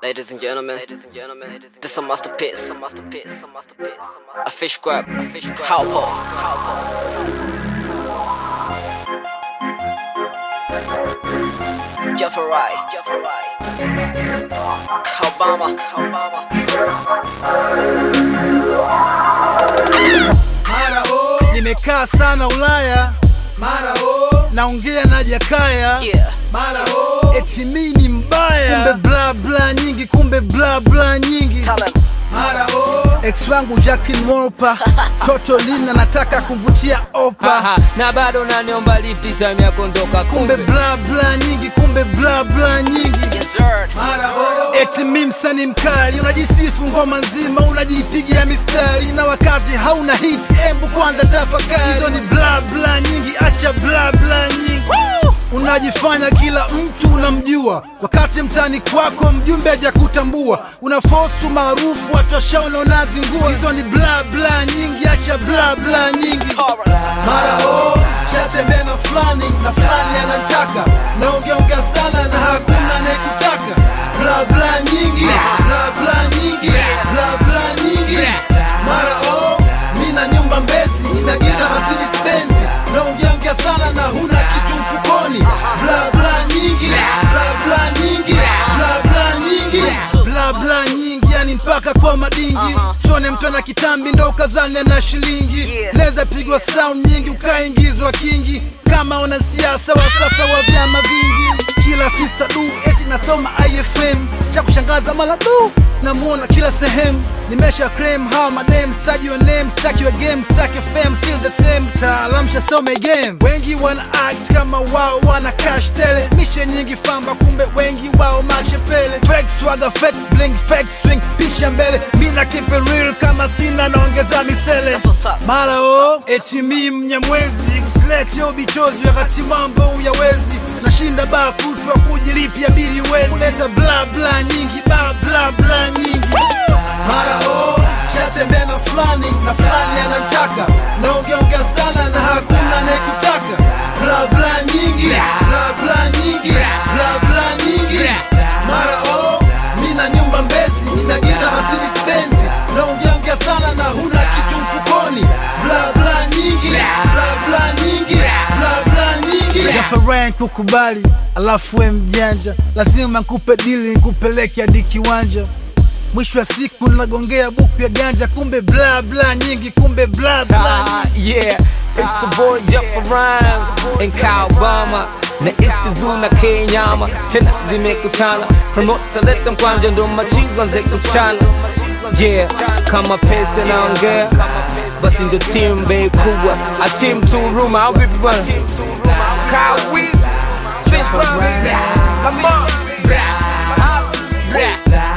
Ladies and gentlemen, this is a masterpiece. A fish grab, a fish cowboy. Jeffrey, Obama, Mara o nimekaa sana Ulaya, mara o naongea na Jakaya, yeah. mara o eti mi ni mbaya, kumbe bla bla nyingi, kumbe bla bla nyingi, Tell him. mara o ex wangu Jacqueline Wolper, toto lina nataka kumvutia opa, Aha, na bado naniomba lifti time ya kondoka kumbe bla bla nyingi, kumbe bla bla nyingi Yes, sir. Eti mi msanii mkali, unajisifu ngoma nzima, unajipigia mistari na wakati hauna hit. Embu kwanza tafakari, hizo ni bla bla nyingi, acha bla bla nyingi. Unajifanya kila mtu unamjua, wakati mtani kwako mjumbe hajakutambua. Una fosu maarufu, watu washaona unazingua. Hizo ni bla bla nyingi, acha bla bla nyingi. Mara o shatembea na fulani na fulani anamtaka, naongeongea sana na hakuna anayekutaka. Bla bla nyingi, bla bla nyingi, bla bla nyingi. Mara o mina nyumba Mbezi, nimeagiza Mercedes Benz, naongeongea sana na huna kitu mfukoni. Bla bla nyingi, bla bla nyingi, bla bla nyingi, bla bla nyingi, yani mpaka kwa madingi. Sone mtu ana kitambi ndo ukazane na shilingi, Yeah. neza pigwa sound nyingi ukaingizwa kingi, kama una siasa wa sasa wa vyama vingi. Kila sister du eti nasoma IFM, cha kushangaza mala du namuona kila sehemu nimesha claim hawa madem staji your name stack your game stack your fame still the same taalam shasome game wengi wana act kama wao wana cash tele mishe nyingi famba kumbe wengi wao machepele fake swagger fake bling fake swing pisha mbele mina keep it real kama sina naongeza misele That's what's up. mara o eti mi mnyamwezi usilete ubichozi wakati mambo uyawezi nashinda baa kutwa kujilipia bili wezi kuleta bla bla nyingi bla bla bla nyingi mara o shatembea na fulani na fulani anamtaka naongeongea sana na hakuna anayekutaka bla bla nyingi bla bla nyingi bla bla nyingi mara o mina nyumba Mbezi nimeagiza Mercedes Benz naongeongea sana na huna kitu mfukoni bla bla nyingi bla bla nyingi bla bla nyingi Jafaran kukubali alafu we mjanja lazima nkupe dili nikupeleke hadi kiwanja mwisho wa siku nagongea buku ya ganja kumbe bla bla nyingi kumbe bla bla Ah, yeah, it's the boy Jeff Rhymes and Kyle Obama na Istizu na Kenyama tena zimekutana promota leta mkwanja ndo machizo anze kuchana yeah kama pesa naongea basi ndo team bei kubwa a team two room au vipi bwana Kyle Wiz Fish Brown Lamar Ah, yeah.